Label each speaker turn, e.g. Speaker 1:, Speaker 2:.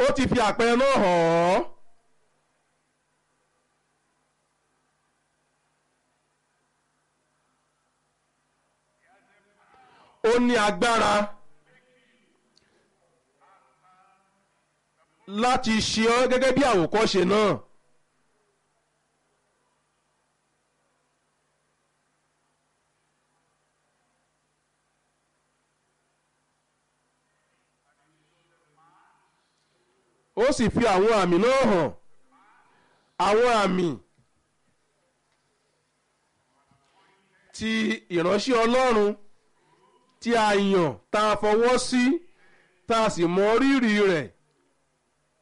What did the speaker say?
Speaker 1: ó ti fi àpẹẹrẹ náà hàn ọ́. ó ní agbára láti ṣe ọ́ gẹ́gẹ́ bí àwòkọ́ṣe náà. ó sì fi àwọn àmì náà hàn àwọn àmì ti ìránṣẹ́ ọlọ́run tí a yàn tá a fọwọ́ sí tá a sì mọ rírì rẹ̀